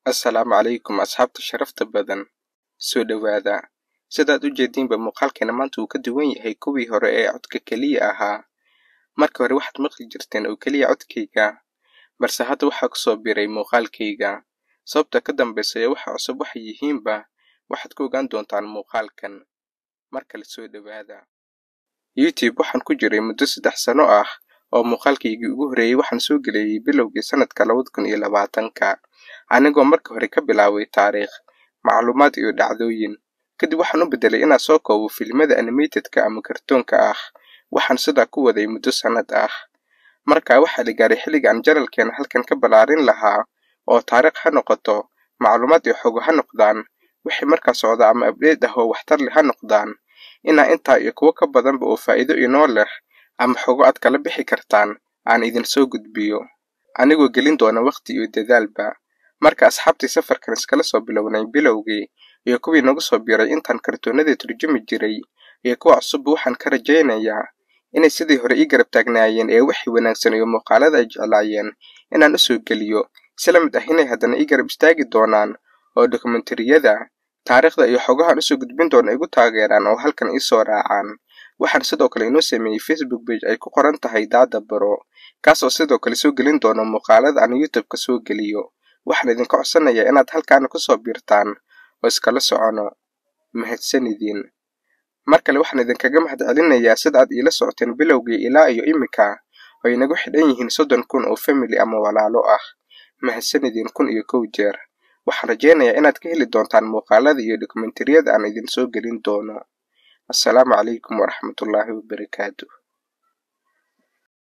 assalaamu calaykum asxaabta sharafta badan soo dhowaada sidaad u jeediinba muuqaalkeena maanta uu ka duwan yahay kuwii hore ee codka keliya ahaa marka hore waxaad maqli jirteen oo keliya codkayga balse hadda waxaa ku soo biray muuqaalkayga sababta ka dambaysa ee waxa cusub waxay yihiinba waxaad ku ogaan doontaan muuqaalkan mar kale soo dhowaada youtube waxaan ku jiray muddo saddex sano ah oo muuqaalkaygii ugu horreeyey waxaan soo geleeyey bilowgii sanadka labada kun iyo labaatanka anigoo marka hore ka bilaabay taariikh macluumaad iyo dhacdooyin kadib waxaan u beddelay inaan soo koobo filimada animatedka ama kartoonka ah waxaan sidaa ku waday muddo sannad ah markaa waxaa la gaaray xilliga aan janalkeena halkan ka ballaarin lahaa oo taariikh ha noqoto macluumaad iyo xogo ha noqdaan wixii markaa socda ama abdheed ah oo waxtar leh ha noqdaan inaa intaa iyo kuwo ka badanba oo faa'iido inoo leh ama xogo aad kala bixi kartaan aan idin soo gudbiyo anigoo gelin doona wakhti iyo dadaalba marka asxaabtii safarkan iskala soo bilownay bilowgii iyo kuwii nagu soo biiray intaan kartoonadii turjumi jiray iyo kuwa cusubba waxaan ka rajaynayaa inay sidii hore ii garab taagnaayeen ee wixii wanaagsan iyo muuqaalada ay jeclaayeen inaan u soo geliyo isla mid ah inay haddana ii garab istaagi doonaan oo dokumentariyada taariikhda iyo xogahan usoo gudbin doona igu taageeraan oo halkan iisoo raacaan waxaan sidoo kale inoo sameeyey facebook bage ay ku qoran tahay daada baro kaas oo sidoo kale soo gelin doona muuqaalada aan youtube-ka soo geliyo waxaan idinka codsanayaa inaad halkaana kusoo biirtaan oo iskala socono mahadsanidin mar kale waxaan idinkaga mahad celinayaa sida aad iila socoteen bilowgii ilaa iyo iminka oo inagu xidhan yihiin soddon kun oo family ama walaalo ah mahadsanidin kun iyo kow jeer waxaan rajaynayaa inaad ka heli doontaan muuqaalada iyo dokumentariyada aan idin soo gelin doono assalaamu calaykum waraxmatullaahi wabarakaatu